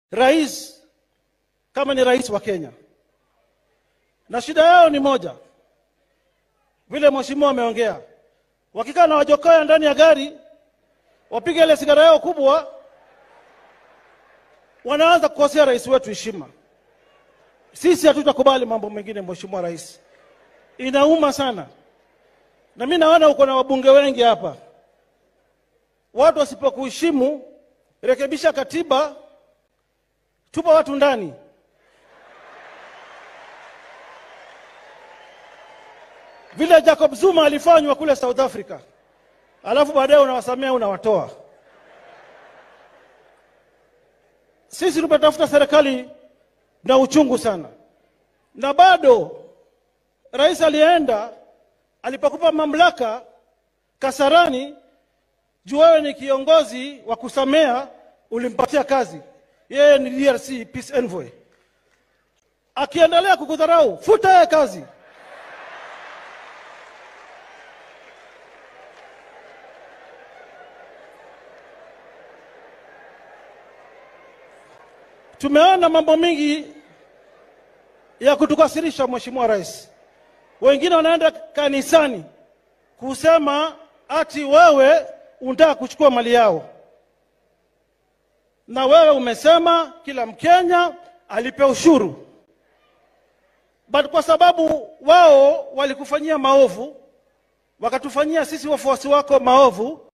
rais kama ni rais wa Kenya, na shida yao ni moja, vile mheshimiwa ameongea, wakikaa na wajokoya ndani ya gari, wapige ile sigara yao kubwa, wanaanza kukosea rais wetu heshima. Sisi hatutakubali mambo mengine, mheshimiwa rais, inauma sana. Na mimi naona uko na wabunge wengi hapa, watu wasipokuheshimu, rekebisha katiba, tupa watu ndani. Vile Jacob Zuma alifanywa kule South Africa, alafu baadaye unawasamea unawatoa. Sisi tumetafuta serikali na uchungu sana, na bado rais alienda alipokupa mamlaka Kasarani, juu wewe ni kiongozi wa kusamea, ulimpatia kazi. Yeye ni DRC peace envoy. Akiendelea kukudharau, futa yeye kazi. Tumeona mambo mingi ya kutukasirisha, Mheshimiwa Rais. Wengine wanaenda kanisani kusema ati wewe unataka kuchukua mali yao, na wewe umesema kila Mkenya alipe ushuru, but kwa sababu wao walikufanyia maovu, wakatufanyia sisi wafuasi wako maovu,